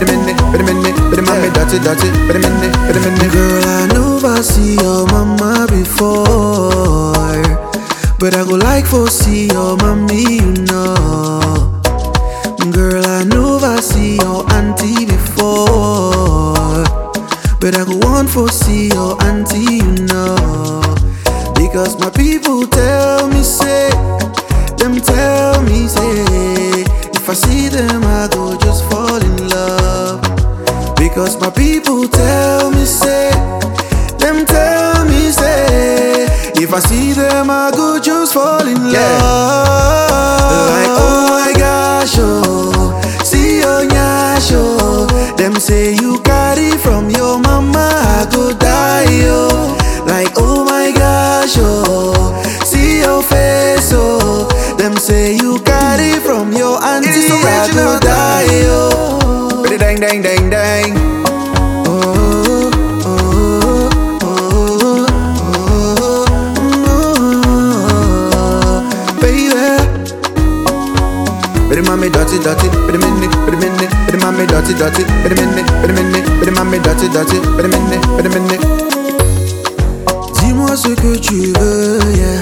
Wait a minute, wait a minute, wait a minute, dirty, dirty. Wait a minute, wait a minute. Girl, I never see your mama before. But I go like for see your mommy, you know. Girl, I never see your auntie before. But I go want for see your auntie, you know. Because my people tell me, say, them tell me, say, if I see them, I go just fall in love. Because my people tell me, say, them tell me, say, if I see them, I go just fall in Yeah. love. Like, oh my gosh, oh, see your nyash, oh. Them say you carry from your mama, I go die, oh. Like, oh my gosh, oh, see your face, oh. Them say you carry from your auntie, is I original, go die, oh. Wait a dang, dang, dang, dang. Oh, oh, oh, oh, baby. Wait a mommy, dirty, dirty. Wait a minute, wait a minute. Wait a mommy, dirty, dirty. Wait a minute, wait a minute. Wait a mommy, dirty, dirty. Wait a minute, wait a minute. Dis-moi ce que tu veux, yeah.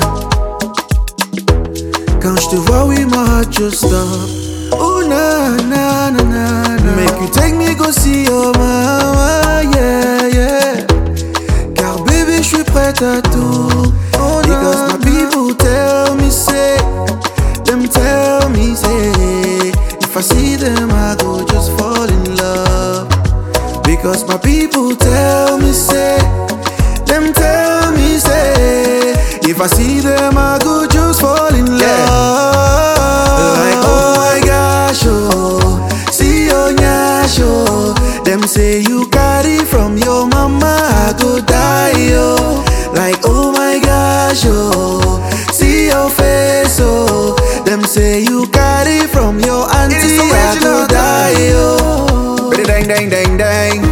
Quand je te vois, oui, my heart just stop. Oh na na na na na. Make you take me go see your mama, yeah yeah. Car bébé, je suis prête à tout. Oh, Because my people tell me say, them tell me say, if I see them, I go just fall in love. Because my people tell me say, them tell me say, if I see them, I go just fall in love. Like oh my gosh, oh, see your nyash, oh. Them say you carry from your mama, I go die, oh. Like oh my gosh, oh, see your face, oh. Them say you carry from your auntie, I original, go die, oh. Wait a dang, dang, dang, dang.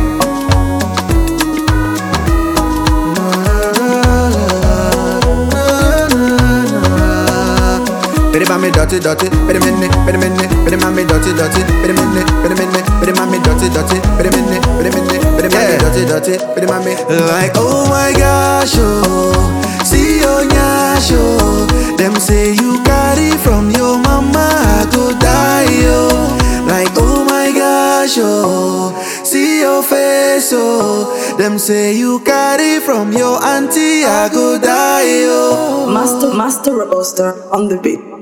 Wait a mommy, dirty, dirty. Wait a minute, wait a minute. Wait a mommy, dirty, dirty. Wait a minute, wait a minute. Wait a mommy, dirty, dirty. Wait a minute, wait a minute. Wait a mommy, dirty, dirty. Wait a mommy. Like, oh my gosh, oh, see your nyash, oh. Them say you carry from your mama, I go die, oh. Like, oh my gosh, oh, see your face, oh. Them say you carry from your auntie, I go die, oh. Master, Master Robuster on the beat.